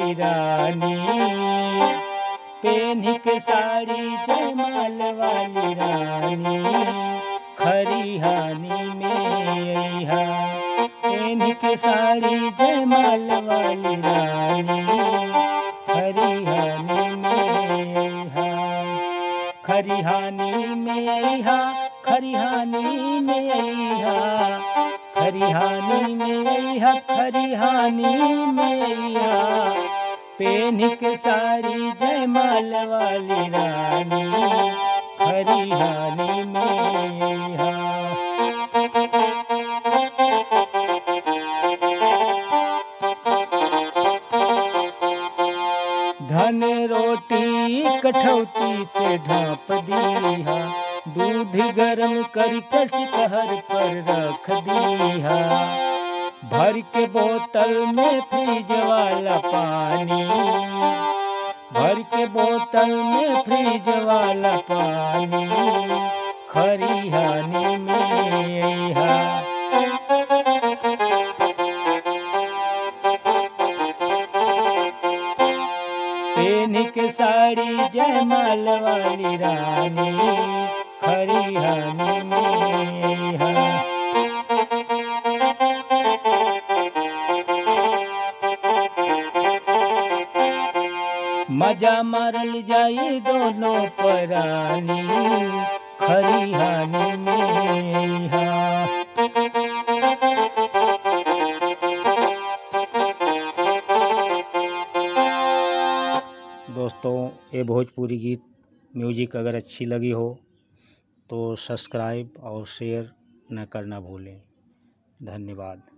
वाली रानी पेन्ही के साड़ी जयमाल वाली रानी खरिहानी में अइहा पेन्ही के साड़ी जयमाल वाली रानी खरिहानी में अइहा खरिहानी में अइहा खरिहानी में अइहा खरिहानी में अइहा खरिहानी में अइहा पेन के साड़ी जयमाल वाली रानी खरिहानी में अइहा धन रोटी कठौती से ढाप दीहा दूध गरम करके सिकहर पर रख दीहा भर के बोतल में फ्रिज वाला पानी भर के बोतल में फ्रिज वाला पानी खरिहानी में अइहा पेन के साड़ी जयमाल वाली रानी खरिहानी में अइहा मजा मारल जाई दोनों परानी खरिहानी में अइहा दोस्तों ये भोजपुरी गीत म्यूजिक अगर अच्छी लगी हो तो सब्सक्राइब और शेयर न करना भूलें धन्यवाद